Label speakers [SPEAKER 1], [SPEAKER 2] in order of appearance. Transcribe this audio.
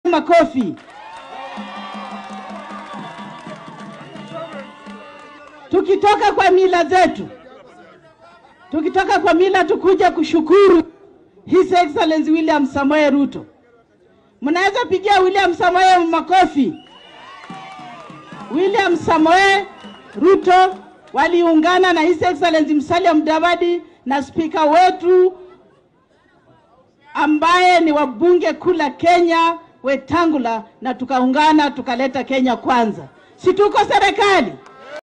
[SPEAKER 1] makofi. Tukitoka kwa mila zetu, tukitoka kwa mila, tukuja kushukuru His Excellency William Samoei Ruto. Mnaweza pigia William Samoei makofi. William Samoei Ruto waliungana na His Excellency Musalia Mudavadi na spika wetu ambaye ni wabunge kula Kenya Wetangula, na tukaungana tukaleta Kenya kwanza. Si tuko serikali?